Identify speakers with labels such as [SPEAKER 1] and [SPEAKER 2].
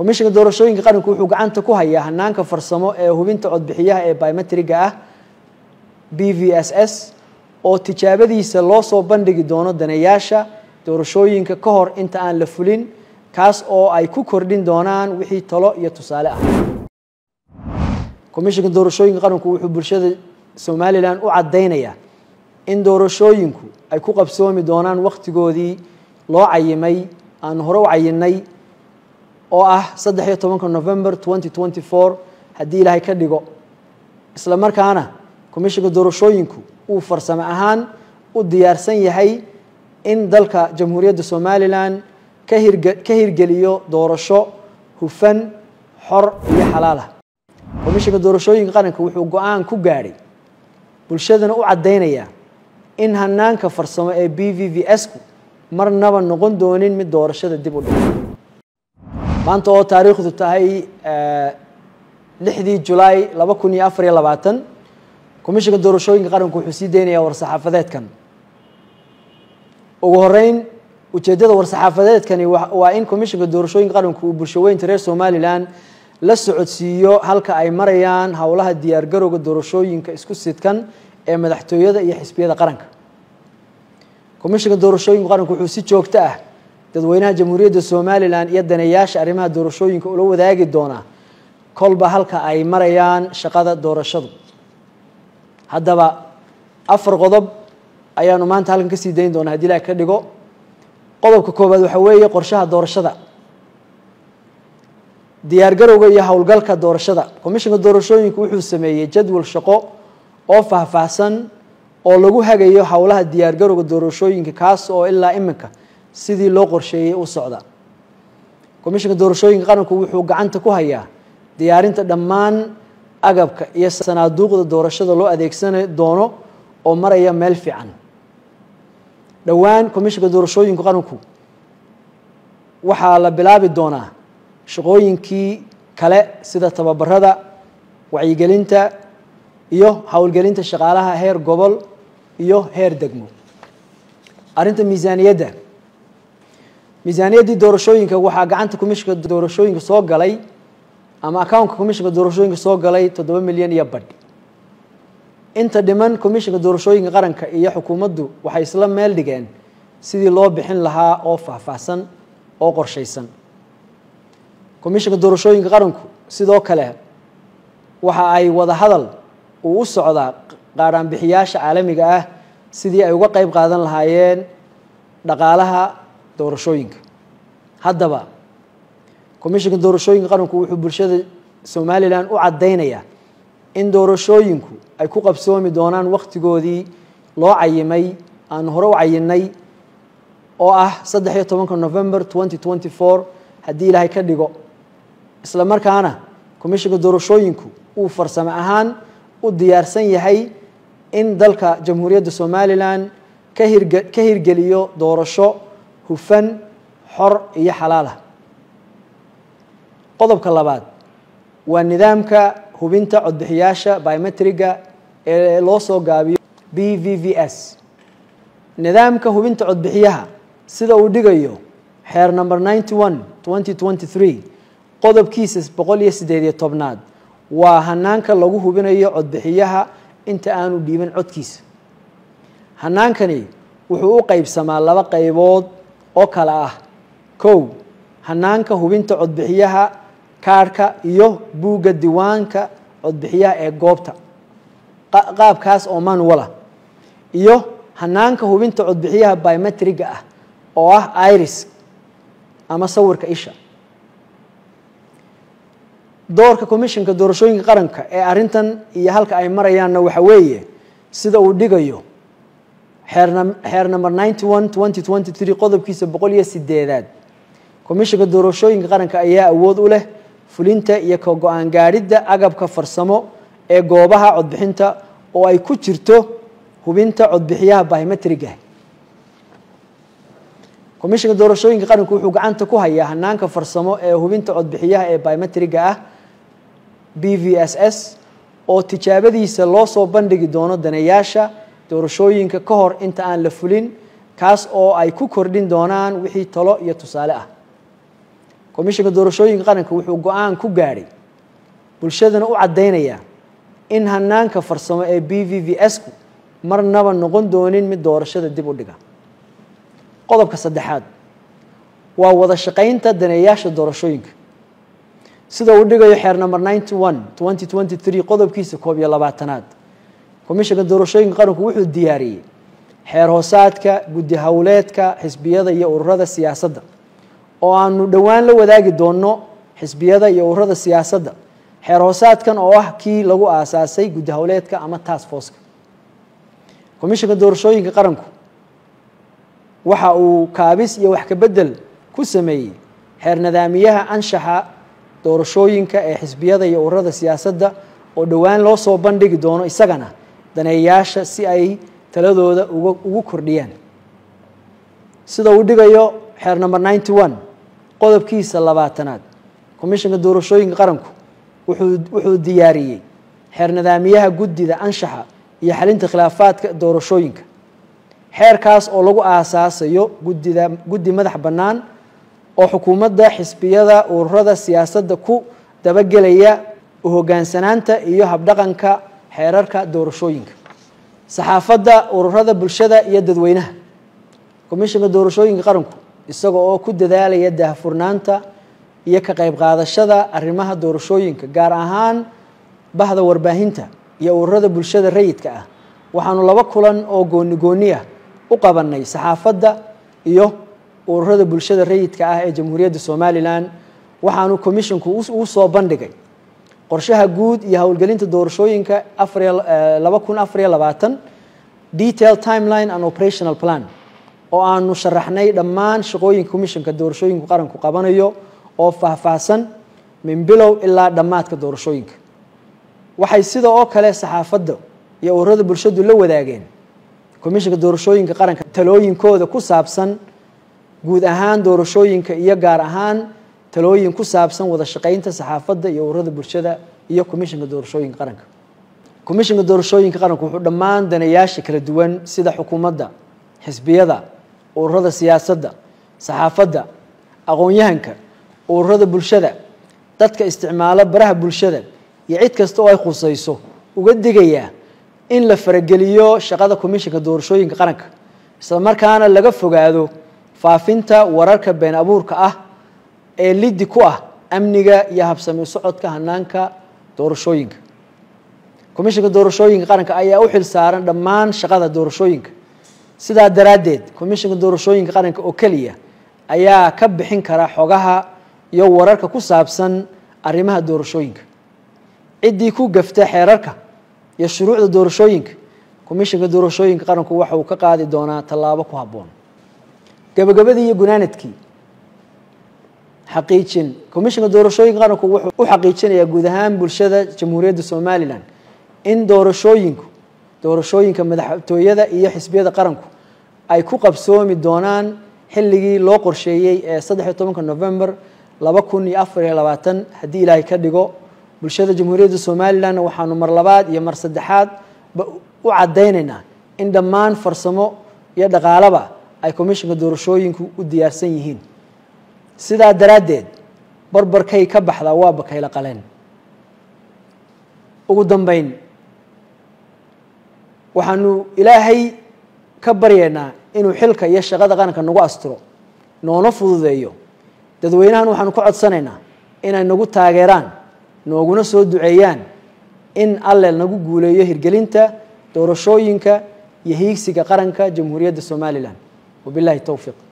[SPEAKER 1] komishinka doorashooyinka qaranku wuxuu gacanta ku hayaa hanaanka farsamo ee hubinta codbixiyaha ee biometriga ah b v s s oo tijaabadiisa loo soo bandhigi doono daneeyaasha doorashooyinka ka hor inta aan la fulin kaas oo ay ku kordhin doonaan wixii talo iyo tusaale ah komishinka doorashooyinka qaranku wuxuu bulshada somalilan u caddaynayaa in doorashooyinku ay ku qabsoomi doonaan wakhtigoodii loo cayimay aan hore u cayinay oo ah saddex iyo tobanka november twenty twenty four haddii ilaahay ka dhigo isla markaana komishinka doorashooyinku uu farsamo ahaan u diyaarsan yahay in dalka jamhuuriyadda somalilan ka hirge ka hirgeliyo doorasho hufan xor iyo xalaalah komishinka doorashooyinka qaranka wuxuu go-aan ku gaadhay bulshadana u caddaynayaa in hanaanka farsamo ee b v v s ku marnaba noqon doonin mid doorashada dib u dhigo maanta oo taariikhdu tahay lixdii julaay laba kun iyo afar iyo labaatan komishinka doorashooyinka qaranku wuxuu sii deynayaa war-saxaafadeedkan ugu horeyn ujeeddada war-saxaafadeedkani waa in komishinka doorashooyinka qaranku uu bulshaweynta reer somalilan la socodsiiyo halka ay marayaan howlaha diyaargarowga doorashooyinka isku sidkan ee madaxtooyada iyo xisbiyada qaranka komishinka doorashooyinka qaranku wuxuu si joogto ah dadweynaha jamhuuriyadda somalilan iyo daneeyaasha arrimaha doorashooyinka ula wadaagi doonaa kolba halka ay marayaan shaqada doorashadu haddaba afar qodob ayaanu maanta halkan kasii dayn doonaa hadii ilaah ka dhigo qodobka koowaad waxaa weeye qorshaha doorashada diyaargarowga iyo howlgalka doorashada komishinka doorashooyinku wuxuu sameeyey jadwal shaqo oo faahfaahsan oo lagu hagayo howlaha diyaargarowga doorashooyinka kaas oo ilaa iminka sidii loo qorsheeyey u socda komishinka doorashooyinka qaranku wuxuu gacanta ku hayaa diyaarinta dhammaan agabka iyo sanaaduuqda doorashada loo adeegsan doono oo maraya meel fiican dhowaan komishinka doorashooyinka qaranku waxaa la bilaabi doonaa shaqooyinkii kale sida tababarada wacyigelinta iyo howlgelinta shaqaalaha heer gobol iyo heer degmo arrinta miisaaniyadda miisaaniyaddii doorashooyinka waxaa gacanta komishinka doorashooyinka soo galay ama accountka komishinka doorashooyinka soo galay toddoba milyan iyo badh inta dhiman komishinka doorashooyinka qaranka iyo xukuumaddu waxay isla meel dhigeen sidii loo bixin lahaa oo faahfaahsan oo qorshaysan komishinka doorashooyinka qaranku sidoo kale waxa ay wada hadal uu u socdaa qaadhaanbixiyaasha caalamiga ah sidii ay uga qeyb qaadan lahaayeen dhaqaalaha doorashooyinka haddaba komishinka doorashooyinka qaranku wuxuu bulshada somalilan u caddaynayaa in doorashooyinku ay ku qabsoomi doonaan wakhtigoodii loo cayimay aan hore u cayinay oo ah saddex iyo tobanka november twenty twenty four haddii ilaahay ka dhigo isla markaana komishinka doorashooyinku uu farsamo ahaan u diyaarsan yahay in dalka jamhuuriyadda somalilan ka hirge ka hirgeliyo doorasho hufan xor iyo xalaalah qodobka labaad waa nidaamka hubinta codbixiyaasha biometriga ee loo soo gaabiyo b v v s nidaamka hubinta codbixiyaha sida uu dhigayo xeer number ninety one twenty twenty three qodobkiisa boqol iyo siddeed iyo tobnaad waa hanaanka lagu hubinayo codbixiyaha inta aanu dhiiban codkiisa hanaankani wuxuu u qeybsamaa laba qaybood oo kale ah kow hanaanka hubinta codbixiyaha kaarhka iyo buugga diiwaanka codbixiyaha ee goobta qaabkaas oo manuala iyo hanaanka hubinta codbixiyaha biometriga ah oo ah iris ama sawirka isha doorka komishinka doorashooyinka qaranka ee arrintan iyo halka ay marayaanna waxa weeye sida uu dhigayo xeer number ninety one twenty twenty three qodobkiisa boqol iyo sideedaad komishinka doorashooyinka qaranka ayaa awood u leh fulinta iyo ka go-aan gaadhidda agabka farsamo ee goobaha codbixinta oo ay ku jirto hubinta codbixiyaha biometriga komishinka doorashooyinka qaranku wuxuu gacanta ku hayaa hanaanka farsamo ee hubinta codbixiyaha ee biometriga ah b v s s oo tijaabadiisa loo soo bandhigi doono daneeyaasha doorashooyinka ka hor inta aan la fulin kaas oo ay ku kordhin doonaan wixii talo iyo tusaale ah komishinka doorashooyinka qaranka wuxuu go-aan ku gaadhay bulshadana u caddaynayaa in hanaanka farsamo ee b v v s-ku marnaba noqon doonin mid doorashada dib u dhiga qodobka saddexaad waa wada shaqaynta daneeyaasha doorashooyinka sida uu dhigayo xeer number ninety one twenty twenty three qodobkiisa koob iyo labaatanaad komishinka doorashooyinka qaranku wuxuu diyaariyey xeer hoosaadka guddi howleedka xisbiyada iyo ururada siyaasadda oo aanu dhowaan la wadaagi doono xisbiyada iyo ururada siyaasadda xeer hoosaadkan oo ah kii lagu aasaasay guddi howleedka ama task forceka komishinka doorashooyinka qaranku waxa uu kaabis iyo wax kabedel ku sameeyey xeer nadaamiyaha anshaxa doorashooyinka ee xisbiyada iyo ururada siyaasadda oo dhowaan loo soo bandhigi doono isagana daneeyaasha si ay taladooda ugu kordhiyaan sida uu dhigayo xeer number ninety one qodobkiisa labaatanaad komishinka doorashooyinka qaranku wuxuu diyaariyey xeer nadaamiyaha guddida anshaxa iyo xalinta khilaafaadka doorashooyinka xeerkaas oo lagu aasaasayo guddida guddi madax bannaan oo xukuumadda xisbiyada ururada siyaasadda ku dabagelaya u hoggaansanaanta iyo habdhaqanka xeerarka doorashooyinka saxaafadda ururada bulshada iyo dadweynaha komishinka doorashooyinka qaranku isaga oo ku dadaalaya daahfurnaanta iyo ka qayb qaadashada arrimaha doorashooyinka gaar ahaan bahda warbaahinta iyo ururada bulshada rayidka ah waxaanu laba kulan oo gooni gooni ah u qabanay saxaafadda iyo ururada bulshada rayidka ah ee jamhuuriyadda somalilan waxaanu komishinku uu soo bandhigay qorshaha guud iyo howlgelinta doorashooyinka laba kun afariyo labaatan detail timeline and operational plan oo aanu sharaxnay dhammaan shaqooyinka komishinka doorashooyinku qaranku qabanayo oo faahfaahsan min bilow ilaa dhammaadka doorashooyinka waxay sida oo kale saxaafadda iyo ururada bulshadu la wadaageen komishinka doorashooyinka qaranka talooyinkooda ku saabsan guud ahaan doorashooyinka iyo gaar ahaan talooyin ku saabsan wada shaqaynta saxaafadda iyo ururada bulshada iyo komishinka doorashooyinka qaranka komishinka doorashooyinka qaranku wuxuu dhammaan daneeyaasha kala duwan sida xukuumadda xisbiyada ururada siyaasadda saxaafadda aqoon-yahanka ururada bulshada dadka isticmaalo baraha bulshada iyo cid kasta oo ay khusayso uga digayaa in la farageliyo shaqada komishinka doorashooyinka qaranka isla markaana laga fogaado faafinta wararka been abuurka ah ee liddi ku ah amniga iyo habsami socodka hanaanka doorashooyinka komishinka doorashooyinka qaranka ayaa u xil saaran dhammaan shaqada doorashooyinka sidaa daraaddeed komishinka doorashooyinka qaranka oo keliya ayaa ka bixin kara xogaha iyo wararka ku saabsan arrimaha doorashooyinka ciddii ku gafta xeerarka iyo shuruucda doorashooyinka komishinka doorashooyinka qaranku waxa uu ka qaadi doonaa tallaabo ku habboon gabagabadii iyo gunaanadkii xaqiijin komishinka doorashooyinka qaranku wuxuu u xaqiijinayaa guud ahaan bulshada jamhuuriyadda somalilan in doorashooyinku doorashooyinka madaxtooyada iyo xisbiyada qaranku ay ku qabsoomi doonaan xilligii loo qorsheeyey ee saddexiyo tobanka november laba kun iyo afar iyo labaatan haddii ilaahay ka dhigo bulshada jamhuuriyadda somalilan waxaanu mar labaad iyo mar saddexaad ba u caddaynaynaa in dhammaan farsamo iyo dhaqaalaba ay komishinka doorashooyinku u diyaarsan yihiin sidaa daraaddeed barbarkay ka baxdaa waa bakayla qaleen ugu dambeyn waxaanu ilaahay ka baryaynaa inuu xilka iyo shaqada qaranka nagu asturo noona fududeeyo dadweynahan waxaanu ka codsanaynaa inay nagu taageeraan nooguna soo duceeyaan in alle nagu guuleeyo hirgelinta doorashooyinka iyo hiigsiga qaranka jamhuuriyadda somalilan wabillahi towfiiq